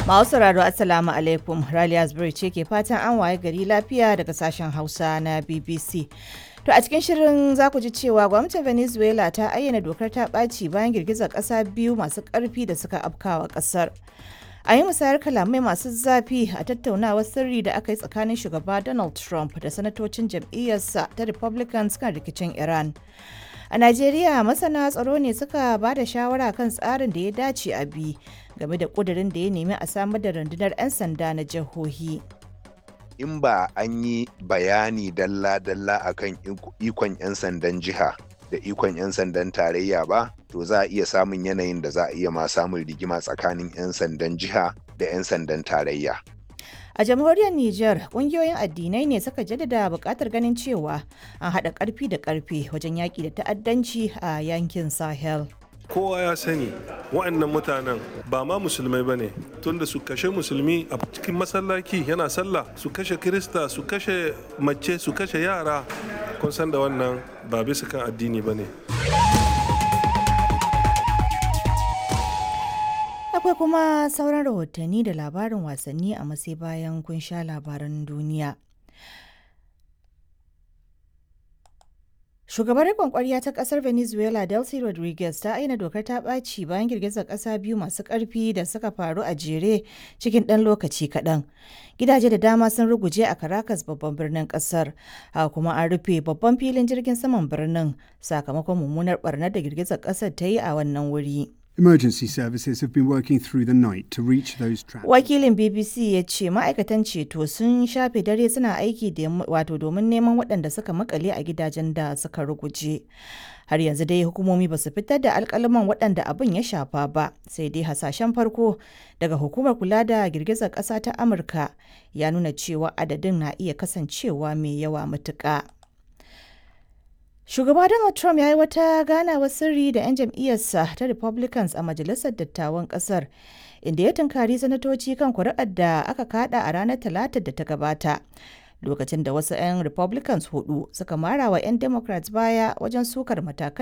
Masu sauraro Assalamu alaikum Raliya Zubairu ce ke fatan an waye gari lafiya daga sashen Hausa na BBC. To a cikin shirin za ku ji cewa gwamnatin Venezuela ta ayyana dokar ta ɓaci bayan girgizar ƙasa biyu masu ƙarfi da suka afkawa ƙasar. A yi musayar kalamai masu zafi a tattaunawar sirri da aka yi tsakanin shugaba Donald Trump da sanatocin jam'iyyarsa ta Republicans kan rikicin Iran. A Najeriya masana tsaro ne suka ba da shawara kan tsarin da ya dace a bi game da ƙudurin da ya nemi a samar da rundunar 'yan sanda na jihohi. in ba an yi bayani dalla-dalla akan ikon 'yan sandan jiha da ikon 'yan sandan tarayya ba to za a iya samun yanayin da za a iya ma samun rigima tsakanin 'yan sandan jiha da 'yan sandan tarayya A jamhuriyar Nijar, ƙungiyoyin addinai ne suka jaddada buƙatar ganin cewa an haɗa ƙarfi da ƙarfe wajen yaƙi da ta'addanci a yankin Sahel. kowa ya sani wa'annan mutanen ba ma musulmai ba ne tunda su kashe musulmi a cikin masallaci yana sallah su kashe kirista su kashe mace su kashe yara kun san da wannan ba bisa kan addini ba ne Akwai kuma sauran rahotanni da labarin wasanni a masai bayan kun sha labaran duniya. Shugabar riƙon ƙwarya ta ƙasar Venezuela Delcy Rodriguez ta aina dokar ta ɓaci bayan girgizar ƙasa biyu masu ƙarfi da suka faru a jere cikin ɗan lokaci kaɗan. Gidaje da dama sun ruguje a Caracas babban birnin ƙasar, haka kuma an rufe babban filin jirgin saman birnin sakamakon mummunar ɓarnar da girgizar ƙasar ta yi a wannan wuri. Emergency services have been working through the night to reach those trapped. Wakilin BBC ya ce ma'aikatan ceto sun shafe dare suna aiki da wato domin neman waɗanda suka makale a gidajen da suka ruguje. Har yanzu dai hukumomi ba su fitar da alkalaman waɗanda abin ya shafa ba, sai dai hasashen farko daga hukumar kula da girgizar ƙasa ta Amurka ya nuna cewa adadin na iya kasancewa mai yawa matuƙa. Shugaba Donald Trump ya yi wata ganawar sirri da 'yan jam'iyyarsa ta Republicans a Majalisar Dattawan Ƙasar, inda ya tunkari sanatoci kan kuri'ar da aka kada a ranar Talatar da ta gabata. Lokacin da wasu 'yan Republicans hudu suka mara wa 'yan Democrats baya wajen sukar matakan